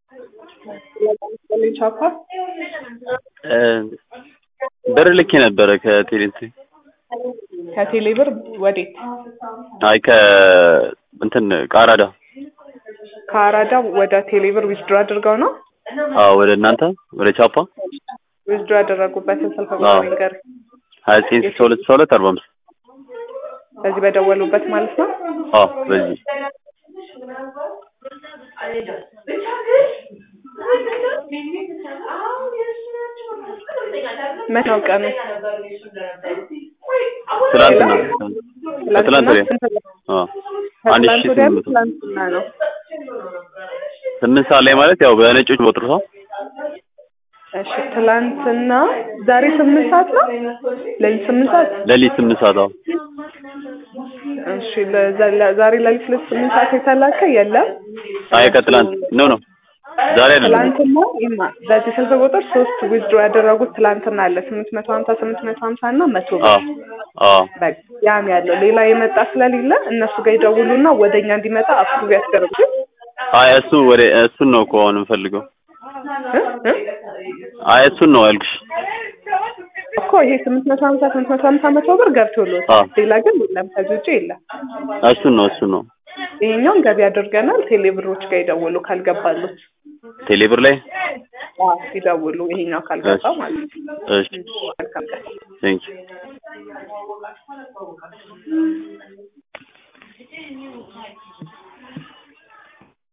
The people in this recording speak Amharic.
ቻፓ ብር ልኬ ነበረ ከቴሌንት ከቴሌ ብር ወዴት? አይ ከ እንትን ከአራዳ ከአራዳ ወደ ቴሌ ብር ዊዝድሮ አድርገው ነው አዎ ወደ እናንተ ወደ ቻፓ ዊዝድሮ ያደረጉበትን ስልክ አዎ። ቁጥር ንገር። ሀያ ዘጠኝ ስልሳ ሁለት ስልሳ ሁለት አርባ አምስት በዚህ በደወሉበት ማለት ነው። አዎ በዚህ መቼ ነው ቀኑ? ትላንትና ከትላንት ወዲያ ስንት ነው? አዎ አንድ ከትላንት ሺህ ወዲያ ስምንት ነው? መቶ ትላንትና ነው። ስምንት ሰዓት ላይ ማለት ያው በነጮች ቦጥር ሰው እሺ ትላንትና ዛሬ ስምንት ሰዓት ነው። ሌሊት ስምንት ሰዓት ሌሊት ስምንት ሰዓት አዎ እሺ ለዛ- ለ- ዛሬ ሌሊት ሁለት ስምንት ሰዓት የተላከ የለም። አይ ከትላንት ኖ ኖ ዛሬ አይደለም ትላንትና ይማ በዚህ ስልክ ቁጥር ሶስት ዊዝድሮ ያደረጉት ትላንትና አለ ስምንት መቶ ሀምሳ ስምንት መቶ ሀምሳ እና መቶ ብር አዎ አዎ በቃ ያም ያለው ሌላ የመጣ ስለሌለ እነሱ ጋር ይደውሉና ወደኛ እንዲመጣ አፕሩቭ ያስደርጉ አይ እሱ ወደ እሱን ነው እኮ አሁን የምፈልገው እ? እ? አይ እሱን ነው ያልኩሽ እኮ ይሄ ስምንት መቶ ሀምሳ ስምንት መቶ ሀምሳ መቶ ብር ገብቶሎታል። አዎ። ሌላ ግን የለም፣ ከዚህ ውጭ የለም። እሱን ነው እሱን ነው ይሄኛውን ገቢ አድርገናል። ቴሌብሮች ጋር ይደውሉ ካልገባሉት ቴሌብር ላይ አዎ፣ ይደውሉ ይሄኛው ካልገባ ማለት ነው። እሺ መልካም ቀን። ቴንክ ዩ